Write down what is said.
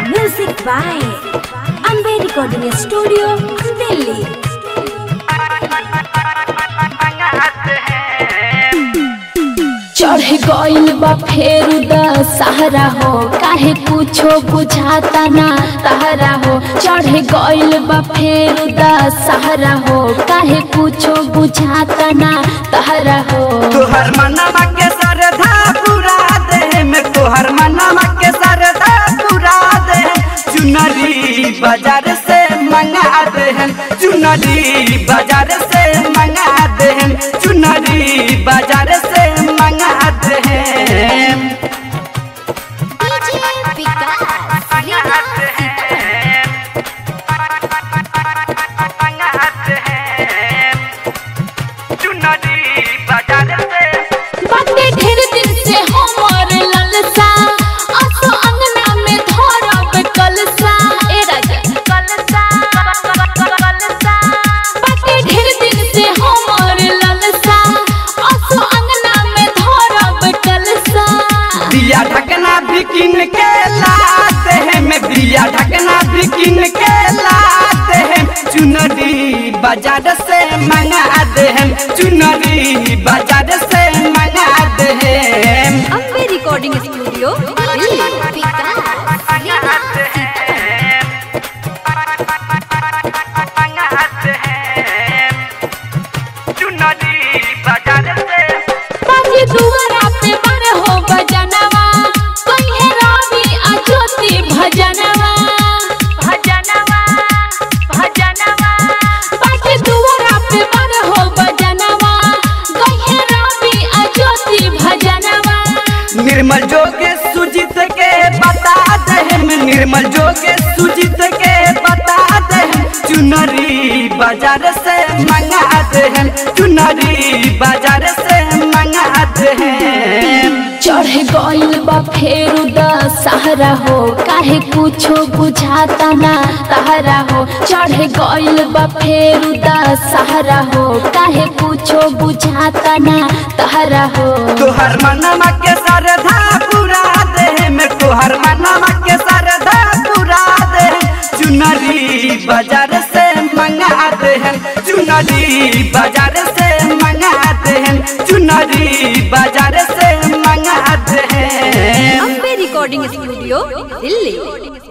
Music by Ambe Recording Studio, Delhi. चढ़ गइल बा फेर द सहारा हो काहे कुछो बुझाता ना तहरा हो चढ़ गइल बा फेर द सहारा हो काहे कुछो बुझाता ना तहरा हो तोहर मनवा के सरधा पूरा दे में तोहर मनवा के सरधा पूरा दे चुनरी बाजार से मंगा दे हम चुनरी बाजार से मंगा दे हम चुनरी बाजार से मंगा दे हम चुनरी बाजार से बाटे ढेर दिन से हमर ललसा असो अंगना में धरब कलसा ए राजा कलसा कलसा बाटे ढेर दिन से हमर ललसा असो अंगना में धरब कलसा दिया ढकना भी किन के लाते हैं मैं दिया ढकना भी किन के लाते हैं चुनरी बाजार से मंगा दे हम चुनरी बाजार से मंगा दे हम Ambe Recording Studio, Delhi. चुनरी बाजार से बाजी दुआरा पे बर हो बजनवा कहे रावी आ ज्योति भजनवा भजनवा भजनवा बाजी दुआरा पे बर हो बजनवा कहे रावी आ ज्योति भजनवा निर्मल जोगे सुजित के बता दे हम निर्मल जोगे सुजित के बता दे हम चुनरी बाजार से मंगा दे हम चुनरी बाजार से मंगा दे हम चढ़ गइल बा फेर द सहारा हो काहे कुछो बुझाता ना तहरा हो चढ़ गइल बा फेर द सहारा हो काहे कुछो बुझाता ना तहरा हो तोहर मनवा के सरधा पूरा दे में तोहर मनवा के सरधा पूरा दे चुनरी बाजार से मंगा दे हम चुनरी बाजार से मंगा दे हम चुनरी बाजार से मंगा दे हम Ambe Recording Studio, Delhi.